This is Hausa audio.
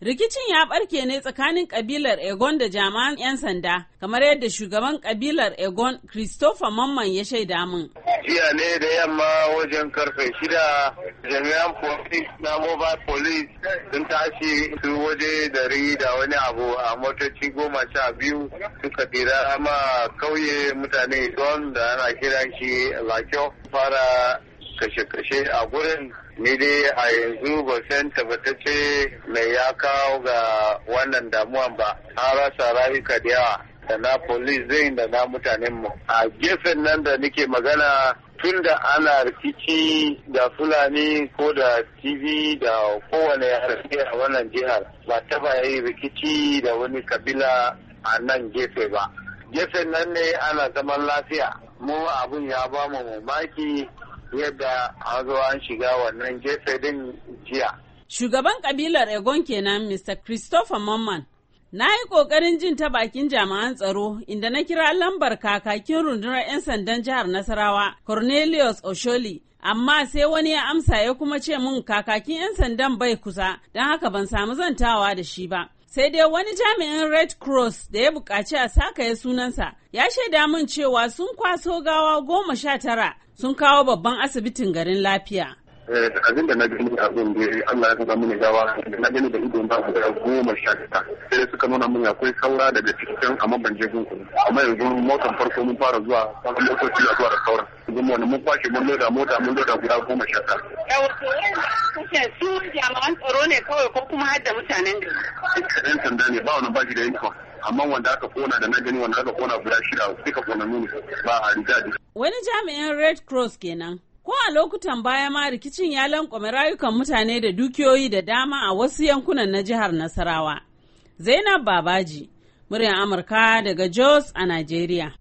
Rikicin ya barke ne tsakanin kabilar Egon da jami'an 'yan sanda, kamar yadda shugaban kabilar Egon Christopher Mamman ya shaida min. Jiya ne da yamma wajen karfe shida jami'an police na mobile police sun tashi su waje dari da wani abu a motoci goma sha biyu suka tira ma kauye mutane don da ana kiran shi lakyo fara kashe-kashe a gurin ni dai a yanzu ba san tabbatacce mai ya kawo ga wannan damuwan ba an rasa rayuka da yawa da na police zai da na mutanen mu a gefen nan da nake magana tun da ana rikici da fulani ko da tv da kowane harshe a wannan jihar ba taba yi rikici da wani kabila a nan gefe ba gefen nan ne ana zaman lafiya mu abun ya ba mu mamaki yadda an zo an shiga wannan gefe din jiya. Shugaban kabilar Egon kenan Mr. Christopher Mamman. Na yi ƙoƙarin jin ta bakin jami'an tsaro inda na kira lambar kakakin rundunar 'yan sandan jihar Nasarawa, Cornelius Osholi, amma sai wani ya amsa ya kuma ce mun kakakin 'yan sandan bai kusa, don haka ban samu zantawa da shi ba. Sai dai wani jami'in Red Cross da ya buƙaci a sakaye sunansa ya shaida min cewa sun kwaso gawa goma sha tara sun kawo babban asibitin garin lafiya. abin da na gani a gun da Allah ya saka mini gawa da na gani da idon ba guda goma sha tara sai suka nuna min akwai saura daga cikin amma ban je gun amma yanzu motar farko mun fara zuwa wani motoci a zuwa da sauran yanzu wani mun kwashe mun loda mota mun loda guda goma sha tara. Yawato kashe su jami'an tsaro ne kawai ko kuma har da mutanen gari. Yan sanda ne ba wani ba shi da yankin amma wanda aka kona da na gani wanda aka kona guda shida suka kona nuni ba a riga Wani jami'in Red Cross kenan. Ko a lokutan baya ma rikicin ya lankwame rayukan mutane da dukiyoyi da dama a wasu yankunan na jihar Nasarawa. Zainab Babaji, muryar Amurka daga Jos a Najeriya.